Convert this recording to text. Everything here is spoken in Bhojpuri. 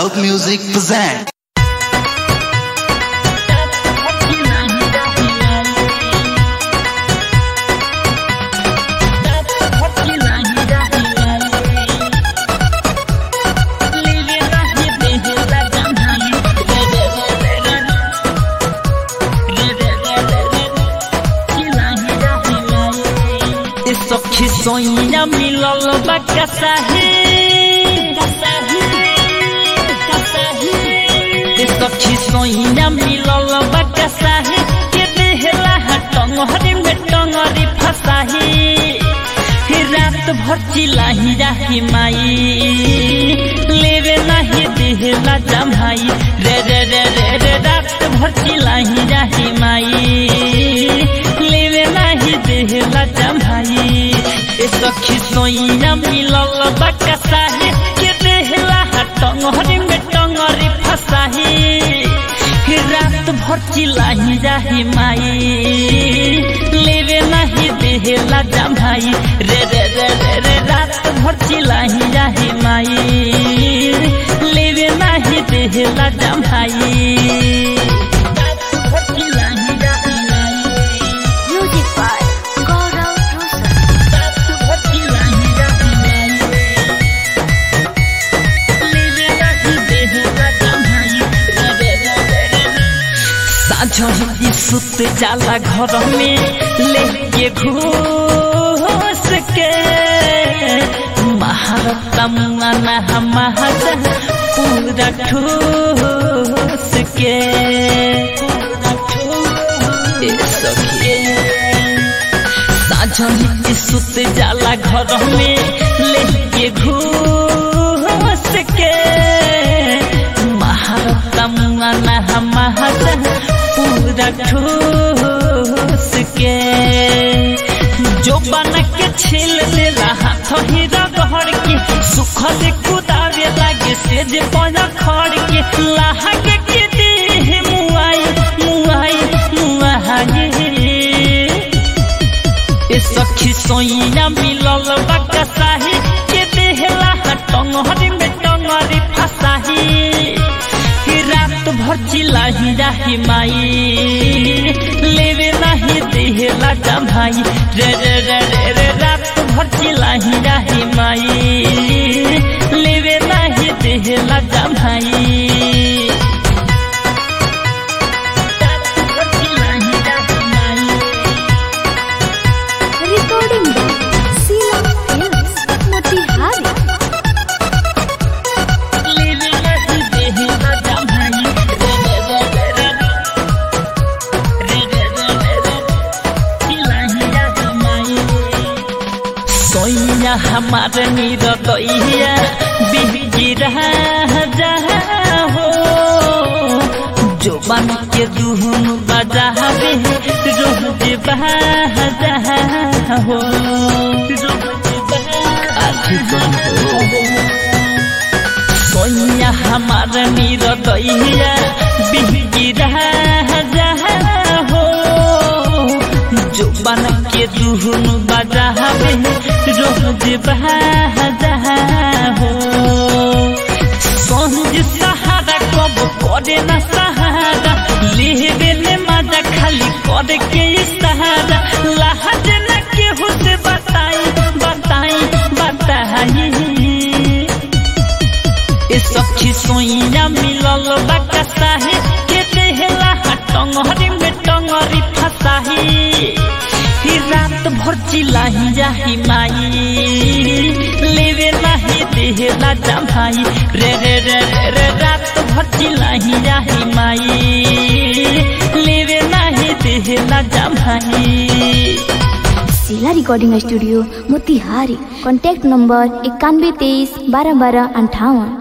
Loud Music present. सखी सोइया मिलल बा कसाही ए सखी सोइया मिलल बा कसाही के देहला टंगरी में टंगरी फसाही हे रात भर चिलाही राही माई लेवे नाही देहला जमाई रे रे रे रे रे रात भर चिलाही राही माई लेवे नाही देहला जमाई ए सखी सोइया मिलल बकसाही के देहला टंगरी में टंगरी फसाही हे रात भर चिलाही जाही माई लेवे नाही देहला जमाई रे रे रे रे रे रात भर चिलाही जाही माई लेवे नाही देहला जमाई Music by Gaurav Rosa. साझी सुत जाला घर में लेके घूस के महारता मुआना महाजा पूरा ठूस के ए सखी साझी सुत जाला घर में लेके घूस के महारता मुआना महाजा पूरा ठूस के जो बन के छील ले रहा थही रगड़ के सुख से कुदावे लागे से जे पजा खड़ के लाहग के देह मुआई मुआई मुआई ए सखी सोइया मिलल बकसाही के देहला टंगरी में टंगरी फसाही कि रात भर चिलाही जाही माई लेवे नाही देहला जमाई रे रे रे रे रे रात भर चिलाही जाही माई लेवे नाही देहला जमाई रात भर चिलाही जाही माई Recording by Sheila Films, Motihari. सोइया हमार नीर दैया बिगिरा हो जो बन के दुहन बजावे रोज बजा हो सोइया हमार नीर दैया बिगिरा हो जो बन के दुहन बजावे रोज बजा हो संग सहारा कब करे न सहारा लेवे ने मजा खाली करे के सहारा लहज न केहू से बताई बताई बताई ए सखी सोइया मिलल बकसाही के देहला टंगरी में टंगरी फसाही ही रात भर चिलाही जाही माई लेवे नाही देहला जमाई रे रे रे रे रे रात भर चिलाही जाही माई लेवे नाही देहला जमाई Sheila Recording Studio, Motihari. Contact number इक्यानवे तेईस बारह बारह अंठावन